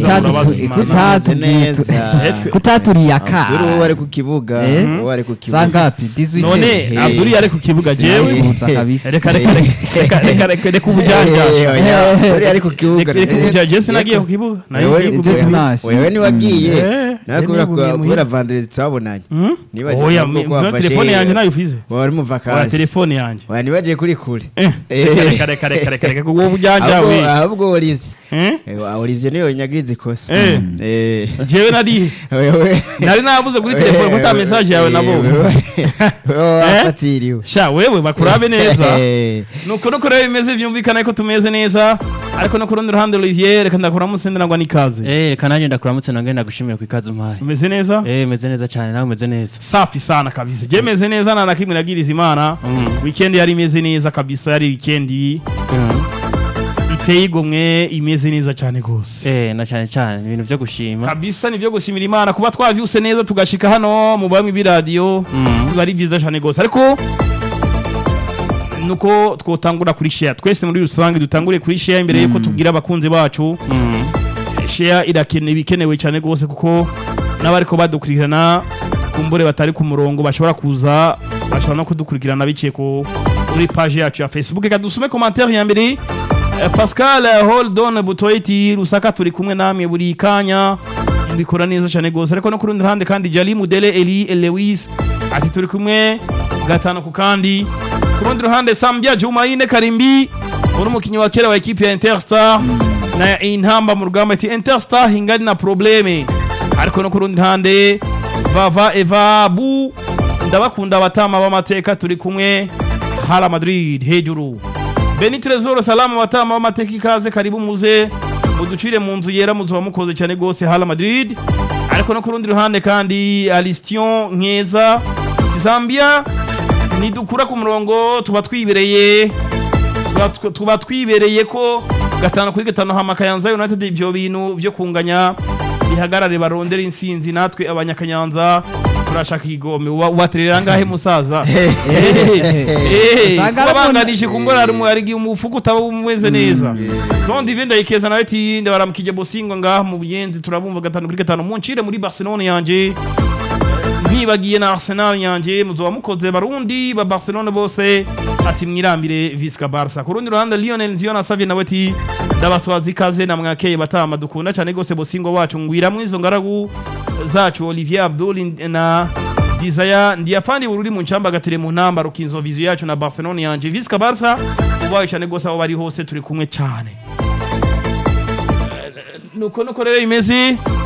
Kutatu- murabazi Imana. kutatubwiye neza. kutaturiye aka Abdul uwo ari ku kibuga Eh? uwo ari ku kibuga sangapi 18 none Eh. abduri yari ku kibuga jewe Sinabibutsa kabisa reka reka reka reka reka reka ubujanja Eh, oya, uri ari ku kibuga reka ubujanja jese nagiye ku kibuga nayo Wewe- ngiye ku Ibyo kibuga. tunashe. wewe niwagiye Eh, nawe eh, kubera nibugiye ko- muhira. kubera vandere twabonanye Hmm? Nibagiwe oya kuvuga ko mbona wafashe- telefone yanjye nayo ufize wari mu wala vakansi telefone yanjye oya nibagiye kuri kure Eh, Eh. reka reka reka reka reka ubwo bujanja ahubwo we ahubwo Olivier Eh? Eh, Olivier niwe nyagiriza ikosa Eh. Eh. jewe nari wewe nari nabuze kuri telefone kuko ata message yawe nabonye wewe wafatiriwe sha wewe bakurabe neza Eh. nuko nuko rero bimeze byumvikana ko tumeze neza ariko no ku rundi ruhande Olivier reka ndakuramo sendera ngo nikaze Eh, reka nanjye ndakuramutse nange ndagushimira ku ikaze umpaye umeze neza Eh, meze neza cyane nawe umeze neza safi sana kabisa je meze neza nta na kimwe nagiriza imana weekend yari imeze neza kabisa yari weekend iteye igomwe imeze neza cyane gose Eh, na cyane cyane ibintu byo gushima kabisa nibyo gushimira imana kuba twavyuse neza tugashika hano mu bamwe b'iradiyo biba ari byiza cyane gose ariko nuko twotangura kuri share twese muri rusange dutangure kuri share imbere yuko tubwira abakunzi bacu share irakenewe ikenewe cyane gose kuko n'abariko badukurikirana kumbure batari ku murongo bashobora kuza bashobora no kudukurikirana biciye ku kuri page yacu ya Facebook reka dusome commentaire ya mbere Eh, Pascal eh, Holdon Butoiti Rusaka turi kumwe namwe buri kanya mubikora neza cyane gose ariko no ku rundi ruhande kandi Jali Mudele Eli Lewis ati turi kumwe gatanu ku kandi ku rundi ruhande Sambia Jumaine Karimbi uri umukinnyi wa kera wa ekipi ya Interstar na intamba mu rugamba ati Interstar hingari na probleme ariko no ku rundi ruhande Vava Eva Bu ndabakunda abatama b'amateka turi kumwe Hala Madrid hejuru Beni Trezor salama batama b'amateka ikaze karibu muze muducire mu nzu yera muzuba mukoze cyane gose Hala Madrid ariko no ku rundi ruhande kandi Alistion Nkeza Zambia nidukura ku murongo tuba twibereye tuba- tuba twibereye ko gatanu kuri gatanu hama Kayanza United ivyo bintu vyo kunganya bihagarare barondera insinzi natwe abanyakayanza turashaka igome Uba- ubaterera ngahe musaza Usanga ari babanganishe kumbura hari mu- hari umufuko utaba umeze neza donc ivi ndayikeza nawe ati ndabaramukije bosingo ngaha mu buyenzi turabumva gatanu kuri gatanu muncire muri Barcelona yanje ntibagiye na Arsenal yanje muzoba mukoze barundi ba Barcelona bose ati mwirambire Visca Barca ku rundi ruhande Lionel Nziona Savio nawe ati ndabaswaza ikaze na mwakeye batama dukunda cyane gose bosingo wacu ngwiramwe izo ngaragu zacu Olivier Abdul na Desire ndiyafandi bururi mu ncamba gatire mu ntamba rukinzo vizu yacu na Barcelona yanje Visca Barca ubaye cyane gose aho bari hose turi kumwe cyane nuko nuko rero imeze